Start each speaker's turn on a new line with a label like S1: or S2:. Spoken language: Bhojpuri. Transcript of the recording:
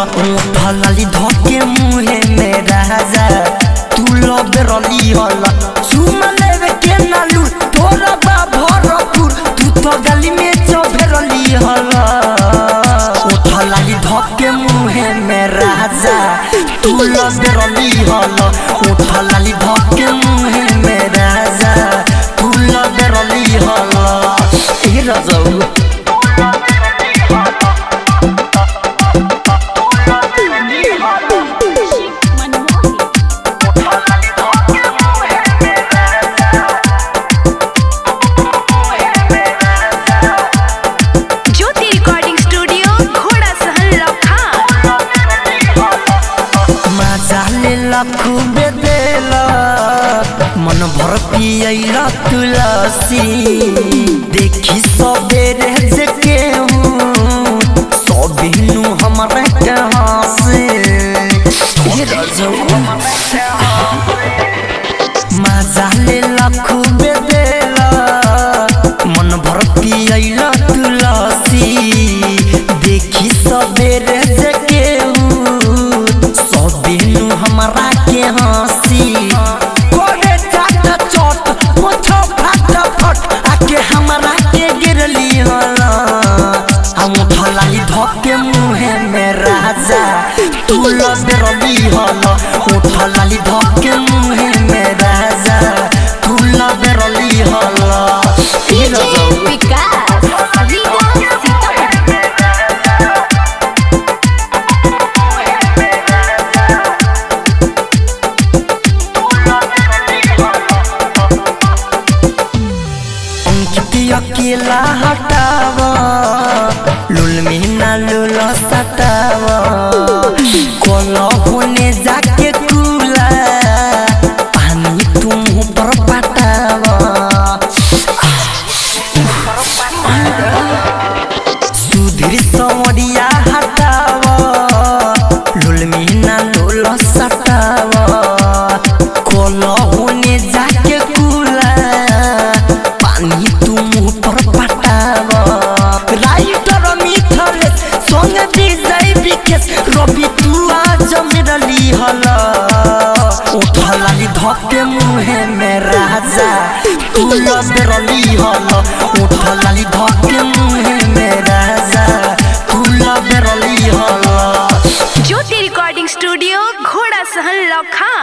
S1: फलाली धके मुहे में राजा तू लब रली हला सुमा लेवे के नालू तोरा बा भरपुर तू तो गली में चौभरली हला फलाली धके मुहे में राजा तू लब रली हला फलाली धके मुहे में राजा तू लब रली हला ए राजा
S2: ज्योति रिकॉर्डिंग स्टूडियो घोड़ा सहन लखा
S1: मजाले लखु बेदेला मन भर पियला तुलसी देखी सबेरे जे केहू सबिनु हमरा कहाँ से हे रजौ मजाले लखु बेदेला मन भर पियला तुलसी देखी सबेरे जे केहू सबिनु हमरा के हंसी कोरे चाट चोट मुछो फट फट आके हमरा के गिरली हला हम फलाई धके मुहे में राजा तू लबरली हला उठलाली धके मुहे में राजा तू लबरली हला ई रजौ
S2: विकास लीला सीतामढ़ी
S1: अंकित अकेला हटावा लुल में ना लुल सटावा कोलो होने जाके कूला पानी तुम ऊपर पटावा सुधीर सवरिया हटावा लुल में ना लुल सटावा कोलो होने जाके कूला पानी तुम ऊपर पटावा राइटर मिथल संग विजय विकेश रवि तू आज मेरली हला उठलाली धके मुहे में राजा तू लबरली हला उठलाली धके मुहे में राजा तू लबरली हला
S2: ज्योति रिकॉर्डिंग स्टूडियो घोड़ा सहन लखा